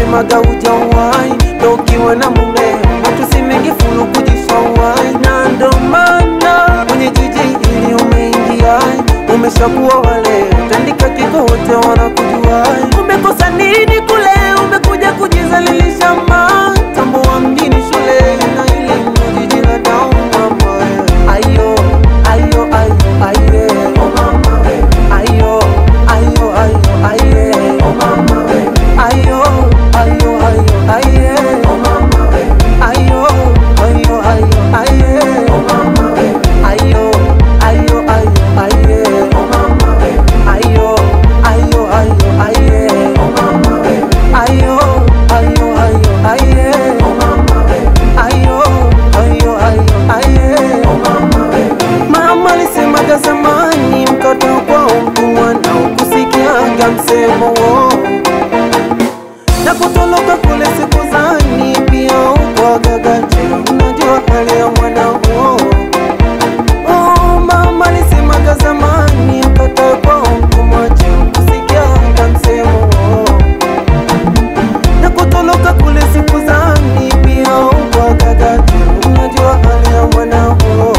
walisemaga ujawai ndo ukiwa na mumeo matusi mengi fulu kujishawai na ndo maana kwenye jiji ili umeingia umeshakuwa wale tandika kiko wote wanakujuai umekosa nini kule umekuja kujizalilisha ma tambua mjini shule na elimu jiji la dau mama ayo ayo ayo aye oh mama ayo ayo ayo aye oh mama ayo ayo ayo aye oh mama ayo ayo ayo aye oh mama ayo ayo ayo aye oh mama ayo ayo ayo aye oh mama ayo ayo ayo aye oh mama ayo ayo ayo aye oh mama Mama alisemaga zamani, mtoto kwao mtumwa na ukusikiaga msemo wo na kutoloka kule siku zani pia ukwagagaje, unajua hali ya mwana huo. Oh, mama alisemaga zamani, mtoto kwao mtumwa je, ukusikiaga msemo wo na kutoloka kule siku zani pia ukwagagaje, unajua hali ya mwana huo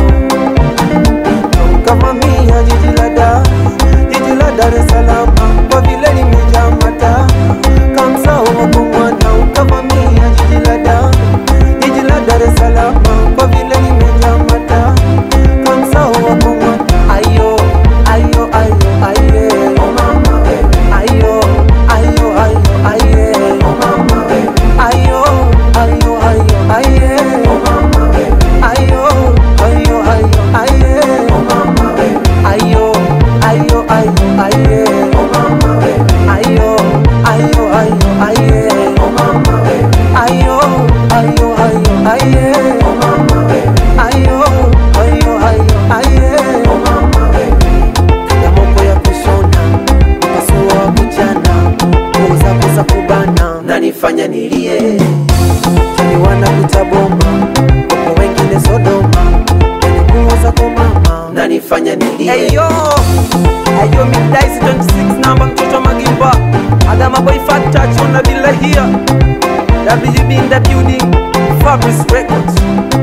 ukavamia jiji la Dar, jiji la Dar es Salaam, kwa vile limejaa mata kamsao wakumwana. Ukavamia jiji la Dar, jiji la Dar es Salaam, kwa vile limejaa mata kamsao wakumwana. Ayo, ayo, ayo, aye, oh mama, ayo, ayo, ayo, aye, oh mama, ayo, ayo, ayo, aye, oh mama, ayo, ayo, ayo, aye, oh mama, ayo, ayo, ayo, aye, oh mama, ayo, ayo, ayo, aye, oh mama, ayo, ayo, ayo, aye, oh mama, ayo, ayo, ayo, aye, oh mama ya mambo ya kushona pasua wa kuchana kuuza kuza kubana nanifanya nilie taniwana kutaboma wapo wengine Sodoma yani kuuza kwa mama nanifanya nilie Ayo, ayo middays 26 namba mtoto magimba Adama boy fat touch on the bill here WB in the building Fabrice Records